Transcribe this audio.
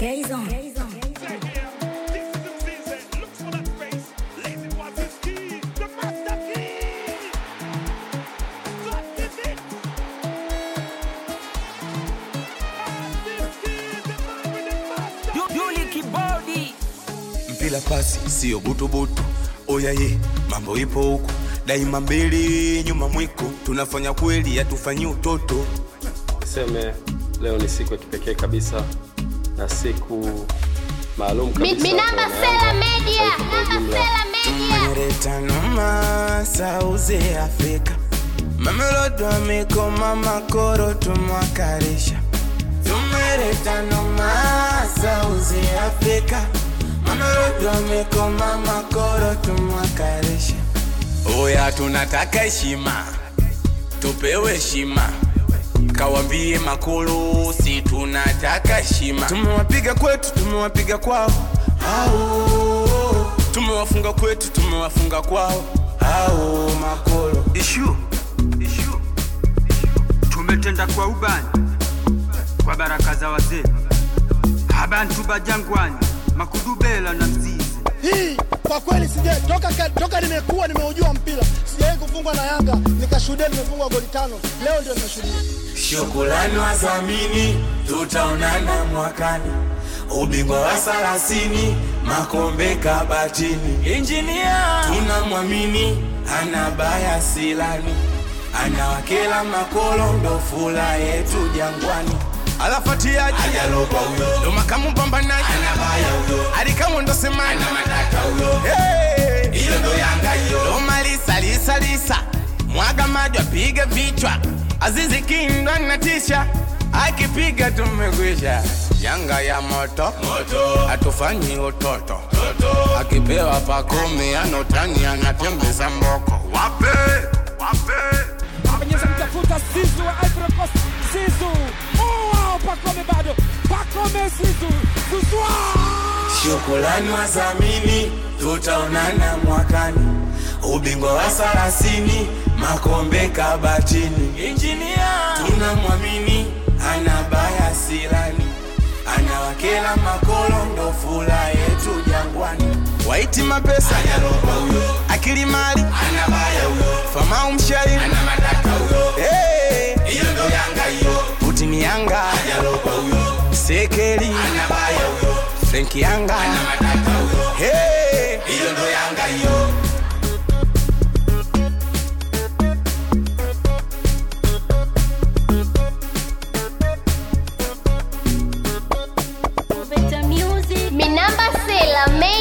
Gaze on. Yuli Kibodi mpila pasi sio butubutu oyaye mambo ipo huku daima mbele nyuma mwiko tunafanya kweli hatufanyi utoto Niseme leo ni siku ya kipekee kabisa na siku maalum Mi- kabisa Minamba kwa Sela Yanga, Media, taifa kwa Namba ujumla. Sela Media. tumeleta noma sauze afrika mamelodo amekoma makoro tumwakarisha tumeleta noma sauze afrika mamelodo amekoma makoro tumwakarisha oya tunataka heshima tupewe heshima kawambie makulu si tunataka heshima tumewapiga kwetu tumewapiga kwao au tumewafunga kwetu tumewafunga kwao au makolo ishu ishu tumetenda kwa ubani kwa baraka za wazee abantu bajangwani makudubela na mzizi hii kwa kweli sija toka, ka- toka nimekuwa nimeujua mpira sijawahi kufungwa na Yanga nikashuhudia nimefungwa goli tano. Leo ndio nimeshuhudia. shukulani wazamini tutaonana mwakani ubingwa wa salasini makombe kabatini Engineer tunamwamini ana baya silani anawakela makolo ndo fula yetu jangwani alafatiaji ajalopa huyo ndo makamu mpambanaji anabaya huyo alikamu ndo semani ana matata huyo hiyo ndo yanga hiyo ndo malisa lisa lisa mwaga maji apige vichwa azizi kindwa natisha akipiga tumekwisha yanga ya moto moto hatufanyi utoto akipewa pakumi anotani anatembeza mboko wape wape Penyeza mtafuta Zizu wa Ivory Coast Zizu Oh wow Pakome bado Pakome Zizu Zuzwa shukulani wazamini tutaonana mwakani ubingwa wa sarasini makombe kabatini Engineer tunamwamini ana baya silani anawakela makolo ndo fula yetu jangwani waiti mapesa akili mali famau mshairi Hey! putini yanga sekeli frenki yanga Hey! Minamba Sela Media.